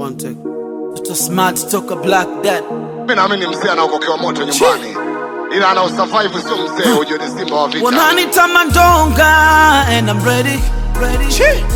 One take. Mtoto smart toka black dad. Mimi naamini mzee anaokokewa moto nyumbani, ila ana usurvive, sio mzee. Ujue ni simba wa vita. Wananita mandonga and I'm ready. Ready.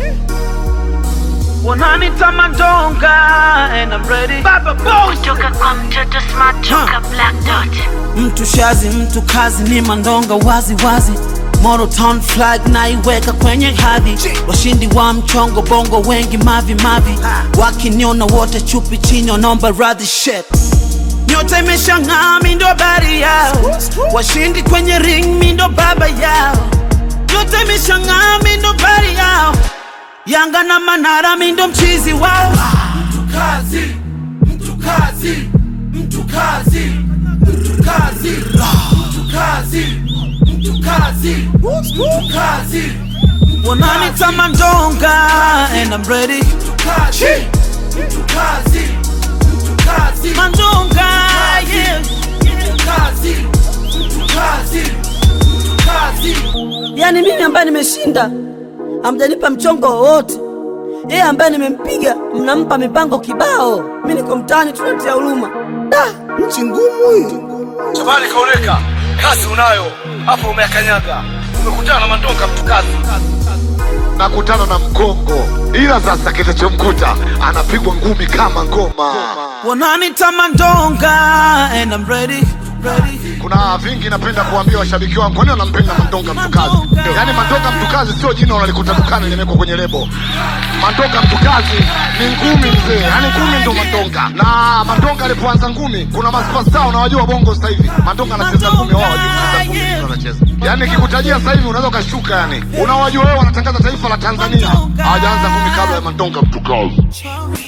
Wananita mandonga and I'm ready. Baba boss. Toka kwa mtoto smart toka black dot Mtu shazi, mtu kazi ni mandonga wazi wazi. Moro town flag naiweka kwenye hadhi. Washindi wa mchongo bongo wengi mavi mavi. Wakiniona wote chupi chini wanaomba radhi shit. Nyota imeshang'aa, mi ndo habari yao. Washindi kwenye ring, mi ndo baba yao. Nyota imeshang'aa, mi ndo habari yao. Yanga na Manara, mi ndo mchizi wao. Mtu kazi, mtu kazi, mtu kazi, mtu kazi, mtu kazi, mtu kazi, mtu kazi. Wananita mandonga and I'm ready. Mtu kazi, mtu kazi, mtu kazi. Mandonga, yeah. Mtu kazi, mtu kazi, mtu kazi. Yaani mimi ambaye nimeshinda hamjanipa mchongo wowote, yeye ambaye nimempiga mnampa mipango kibao. Mi niko mtaani tunatia huruma. Da, nchi ngumu hii. Shabani kaoneka, kazi unayo hapo, umeakanyaga, umekutana na mandonga mtu kazi. nakutana na mgongo, ila sasa kitachomkuta anapigwa ngumi kama ngoma. Wananita mandonga and I'm ready. Ready. Kuna vingi napenda kuambia washabiki wangu, kwani wanampenda Mandonga Mtukazi? Yaani Mandonga Mtukazi sio jina unalikuta dukani limewekwa kwenye lebo. Mandonga Mtukazi ni ngumi mzee, yaani ngumi ndo Mandonga. Na Mandonga alipoanza ngumi, kuna masuperstar unawajua bongo sasa hivi. Mandonga anacheza ngumi, wao hawajui kucheza ngumi, ndio anacheza. Yaani nikikutajia sasa hivi unaweza ukashuka, yani unawajua wewe, wanatangaza taifa la Tanzania, hawajaanza ngumi kabla ya Mandonga Mtukazi.